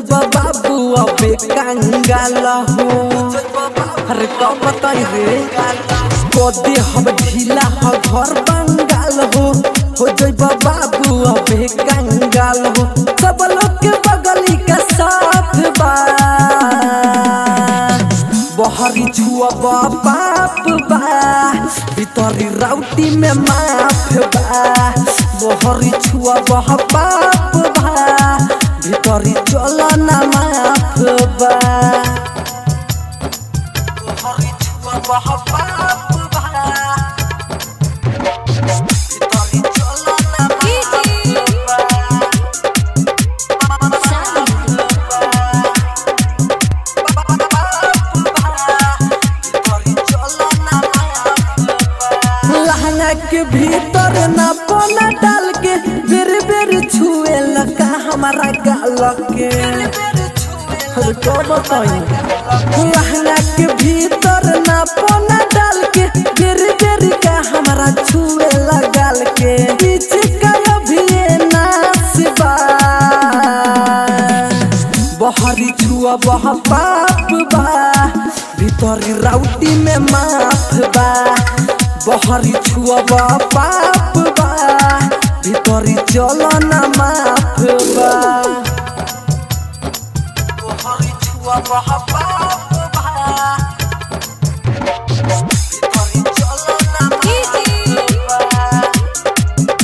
जइब बाबू अबे कंगाल हो अरे कब बताई रे कदे हम ढीला ह घर बंगाल हो हो जइब बाबू अबे कंगाल हो सब लोग के बगली का साथ बा बहरी छुआ बाप बा भीतरी राउटी में माफ बा बहरी छुआ बाप बा भीतरी चल ना माफ बा बहरी छुआ बाप बा भीतरी चल ना माफ बा लहंगा के भीतर ना पोना डाल के बेर बेर छुए लगा हमारा गाल के अरे क्या बताई लहंगा के भीतर ना पोना डाल के बेर बेर का हमारा छुए लगाल के बीच का अभी ये नासिबा बहरी छुआ बह पाप बा भीतरी राउटी में माफ बा बहरी छुआ बह पाप बा भीतरी चल ना माफ बा बहरी छुआ बह पाप बा भीतरी चल ना माफ बा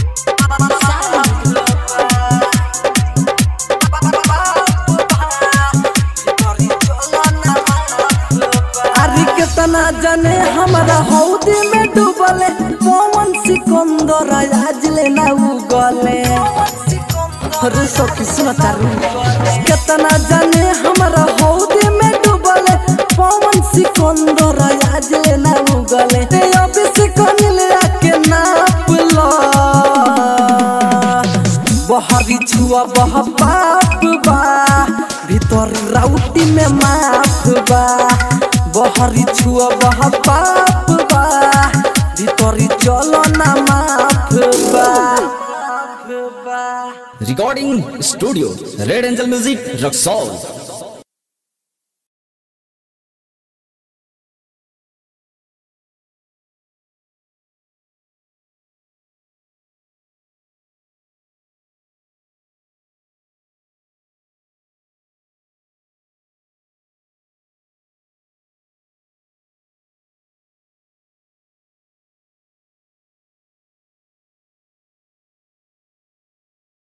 अरे कितना जाने हमारा हौदी में डूबले पवन सिकंदर आज ले ना उगले अरे सखी सुना तारू कितना जाने हमारा हौदी में डूबले पवन सिकंदर आज ले ना उगले ते अभी सिकन ले आके नाप लो बहरी छुआ बह पाप बा भीतर राउटी में माफ बा बहरी छुआ बह पाप बा भीतर चल ना माफ बा Recording Studio Red Angel Music Rock